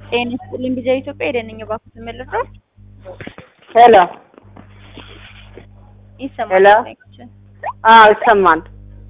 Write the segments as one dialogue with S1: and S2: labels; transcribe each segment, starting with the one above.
S1: ጤና ይስጥልኝ ጊዜ ኢትዮጵያ የደንኝ ባንክ ተመልሷል።
S2: ሄሎ
S1: ይሰማል።
S2: ሄሎ። አዎ ይሰማል።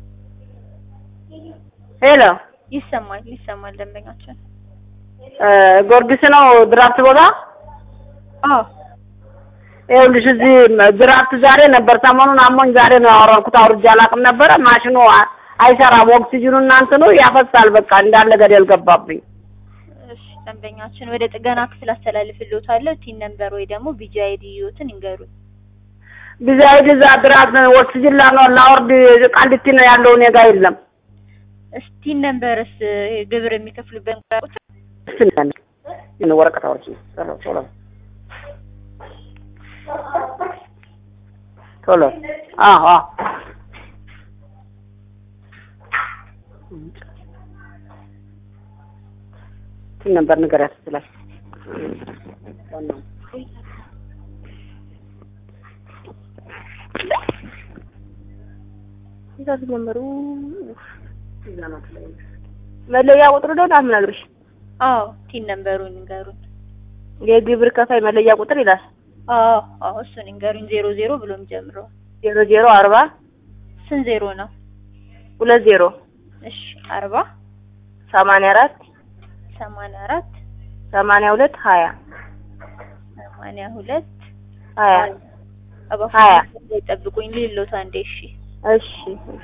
S2: ሄሎ
S1: ይሰማል ይሰማል። ደንበኛችን
S2: እ ጊዮርጊስ ነው ድራፍት ቦታ?
S1: አዎ
S2: ይኸውልሽ እዚህ ድራፍት ዛሬ ነበር። ሰሞኑን አሞኝ ዛሬ ነው ያወራኩት። አውርጄ አላውቅም ነበረ። ማሽኑ አ- አይሰራም። ኦክሲጅኑ እናንተ ነው ያፈሳል። በቃ እንዳለ ገደል ገባብኝ።
S1: እሺ ደንበኛችን ወደ ጥገና ክፍል አስተላልፍልዎታለሁ። ቲን ነምበር ወይ ደግሞ ቢጂ አይዲ ይዩትን ይንገሩኝ።
S2: ቢዛይድ እዛ ድራፍት ኦክሲጅን ላኖ ላወርድ ቃሊቲ ነው ያለው እኔ ጋ የለም።
S1: እስቲ ነምበርስ ግብር የሚከፍሉበት ቁጥር
S2: እስቲ ነን ምን ወረቀት አውርጂ ቶሎ ቶሎ ቶሎ አዎ አዎ እንትን ነበር ንገሪያት ስላል መለያ ቁጥሩ ደግሞ አምናግርሽ
S1: አዎ ቲን ነምበሩን ይንገሩኝ።
S2: የግብር ከፋይ መለያ ቁጥር ይላል
S1: አዎ አዎ እሱን ይንገሩኝ። ዜሮ ዜሮ ብሎ የሚጀምረው
S2: ዜሮ ዜሮ አርባ
S1: ስንት ዜሮ ነው?
S2: ሁለት ዜሮ
S1: እሺ አርባ
S2: ሰማንያ አራት
S1: ሰማንያ አራት
S2: ሰማንያ ሁለት ሀያ
S1: ሰማንያ ሁለት
S2: ሀያ ሀያ።
S1: እባክዎን ይጠብቁኝ ልሎት አንዴ እሺ
S2: እሺ እሺ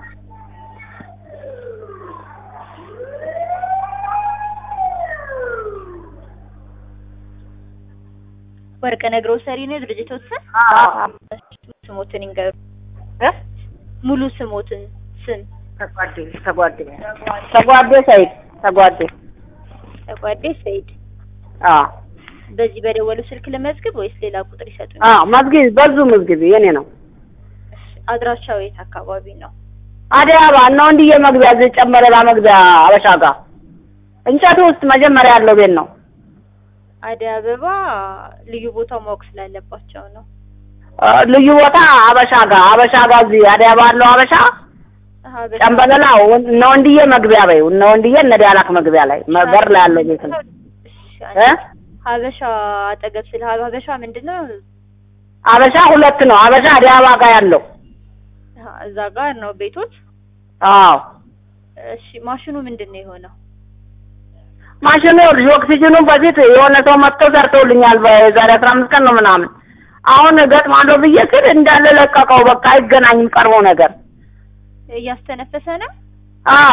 S1: ወርቅ ነግሮ ሰሪ ነው ድርጅቶት ስም
S2: አዎ
S1: ስሞትን ይንገሩ
S2: እ
S1: ሙሉ ስሞትን ስም
S2: ተጓዴ ተጓዴ ተጓዴ ሰይድ ተጓዴ
S1: ተጓዴ ሰይድ
S2: አዎ
S1: በዚህ በደወሉ ስልክ ለመዝግብ ወይስ ሌላ ቁጥር ይሰጡኝ?
S2: አዎ መዝግቢ በዙ መዝግቢ የኔ ነው
S1: አድራሻው የት አካባቢ ነው?
S2: አዲስ አበባ ነው እንዲየ መግቢያ እዚህ ጨመረላ መግቢያ አበሻ ጋር እንጨቱ ውስጥ መጀመሪያ ያለው ቤት ነው
S1: አደይ አበባ ልዩ ቦታው ማወቅ ስላለባቸው ነው።
S2: አ፣ ልዩ ቦታ አበሻ ጋር አበሻ ጋር እዚህ አዲስ አበባ ያለው አበሻ
S1: ሀበሻ-
S2: ጨምበለላ እነ ወንድዬ መግቢያ በይው እነ ወንድዬ እነ ዲያላክ መግቢያ ላይ መ- በር ላይ ያለው ቤት ነው
S1: እሺ፣
S2: እ
S1: ሀበሻ አጠገብ ስለ ሀበሻ ምንድን ነው?
S2: አበሻ ሁለት ነው አበሻ አዲስ አበባ ጋር ያለው
S1: አ፣ እዛ ጋር ነው ቤቶት።
S2: አዎ
S1: እሺ ማሽኑ ምንድን ነው የሆነው?
S2: ማሽኑ ይኸውልሽ ኦክሲጅኑን በፊት የሆነ ሰው መጥቶ ሰርተውልኛል በዛሬ አስራ አምስት ቀን ነው ምናምን አሁን እገጥማለሁ ብዬ ስል እንዳለ ለቀቀው በቃ አይገናኝም ቀርበው ነገር
S1: እያስተነፈሰ ነው?
S2: አዎ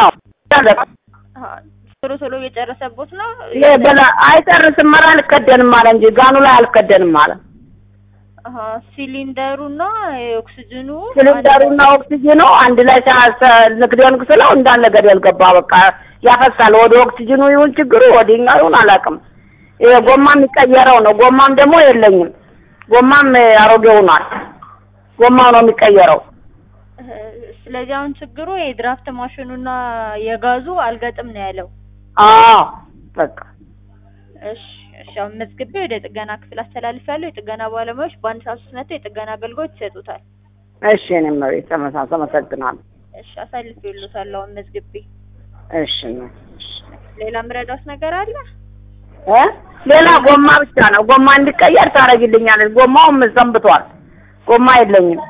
S1: አ፣ ቶሎ ቶሎ እየጨረሰቦት ነው?
S2: ይሄ በላ አይጨርስም ኧረ አልከደንም አለ እንጂ ጋኑ ላይ አልከደንም አለ
S1: አሀ፣ ሲሊንደሩና የኦክሲጅኑ
S2: ሲሊንደሩና ኦክሲጅኑ አንድ ላይ ንግደን ስለው እንዳለ ገደል ገባ በቃ ያፈሳል ወደ ኦክሲጅኑ ይሁን ችግሩ ወዲኛው ይሁን አላውቅም ይሄ ጎማ የሚቀየረው ነው ጎማም ደግሞ የለኝም ጎማም አሮጌ ሆኗል ጎማው ነው የሚቀየረው
S1: እ፣ ስለዚህ አሁን ችግሩ የድራፍት ማሽኑና የጋዙ አልገጥም ነው ያለው።
S2: አዎ በቃ
S1: እሺ እሺ፣ አሁን መዝግቤ ወደ ጥገና ክፍል አስተላልፋለሁ። የጥገና ባለሙያዎች በአንድ ሰዓት ውስጥ መጥተው የጥገና አገልግሎት ይሰጡታል።
S2: እሺ እኔም መቤት ተመሳሰ አመሰግናለሁ
S1: እሺ፣ አሳልፌልዎታለሁ አሁን መዝግቤ።
S2: እሺ እሺ
S1: ሌላ ምረዳት ነገር አለ?
S2: እ ሌላ ጎማ ብቻ ነው ጎማ እንዲቀየር ታደርጊልኛለሽ ጎማውም ሰንብቷል ጎማ የለኝም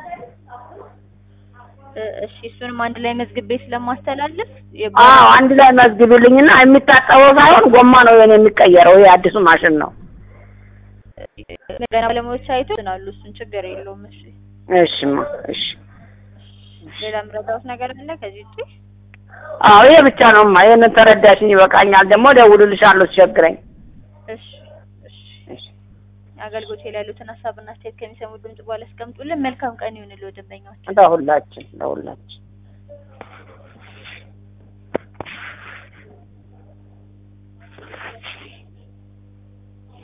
S1: እ፣ እሺ እሱንም አንድ ላይ መዝግቤ ስለማስተላልፍ
S2: አዎ አንድ ላይ መዝግቢልኝና የሚታጠበው ሳይሆን ጎማ ነው የኔ የሚቀየረው ይሄ አዲሱ ማሽን ነው
S1: ጥገና ባለሙያዎች አይቶ ናሉ። እሱን ችግር የለውም። እሺ፣
S2: እሺማ እሺ
S1: ሌላ ምረዳት ነገር አለ ከዚህ ውጪ?
S2: አዎ ይሄ ብቻ ነውማ ይሄንን ተረዳሽኝ ይበቃኛል ደግሞ እደውልልሻለሁ ሲቸግረኝ
S1: እሺ እሺ
S2: እሺ
S1: አገልግሎት ላይ ያሉትን ሀሳብና አስተያየት ከሚሰሙ ድምጽ በኋላ አስቀምጡልን። መልካም ቀን ይሁንልዎ ደንበኛዎች።
S2: ለሁላችን ለሁላችን